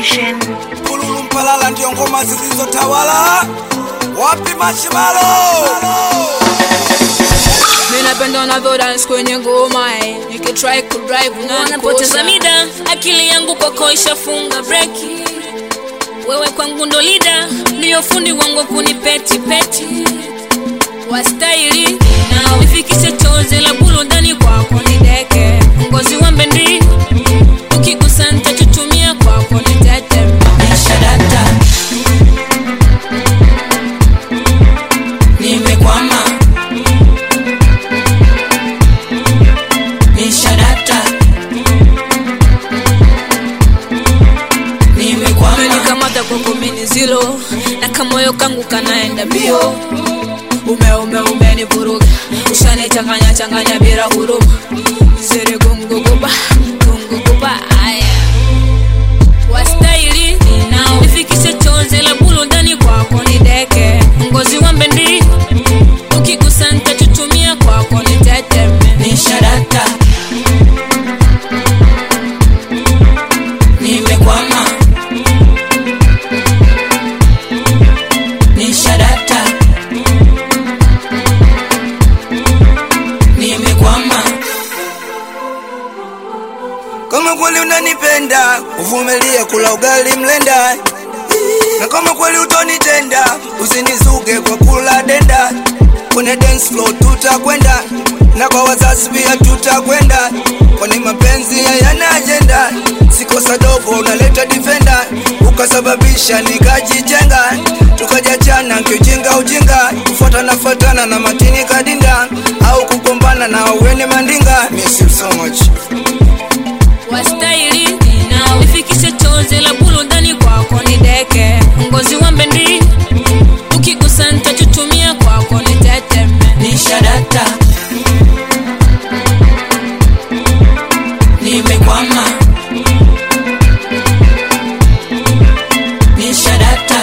Nation. Kululu Mpalala ndio ngoma zilizotawala. Wapi Mashimalo? Mimi napenda unavyo dance kwenye ngoma eh. Nikitry ku drive Napoteza mida, akili yangu kwako ishafunga breki. Wewe kwangu ndo lida, ndiyo fundi wangu kunipeti peti. Wastaili na unifikishe chozi la burudani kwako ni deke. Ngozi wa mbendi, ukigusa nitachuchumia kwako ni tete. Nishadata, nimekwama. Nishadata, nimekwama. Umenikamata kwako mini zilo na kamoyo kangu kanaenda mbio ume ume umenivuruga ushanichanganya changanya bila huruma zere gunguguba gunguguba aya wastaili na unifikishe chozi la burudani kwako ni deke ngozi wa mbendi ukigusa nitachuchumia kwako ni teteme Nishadata, nimekwama. Nishadata, nimekwama. Kama kweli unanipenda, uvumilie kula ugali mlenda. Na kama kweli utonitenda, usinizuge kwa kula denda. Kwenye dance floor tutakwenda, na kwa wazazi pia tutakwenda. Kwani mapenzi hayana ajenda, sikosa dogo unaleta defender, ukasababisha nikajijenga, tukajachana kiujinga ujinga, kufuatana fuatana na matini kadinda, au kugombana na weni mandinga. Miss you so much. wastaili na unifikishe chozi la burudani kwako ni deke ngozi wa mbendi ukigusa nitachuchumia kwako ni teteme Nishadata, nimekwama. Nishadata,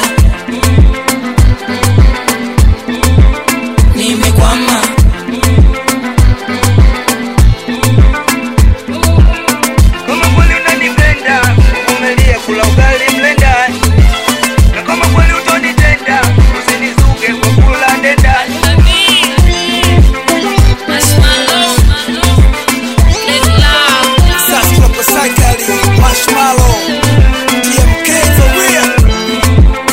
nimekwama. Kama kweli unanipenda, uvumilie kula ugali mlenda. Na kama kweli utonitenda, usinizuge kwa kula denda. Sasa kwa Psychali, Marshmallow, TMK for real.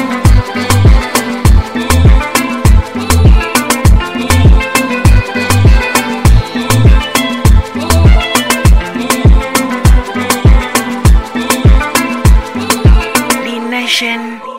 The Nation.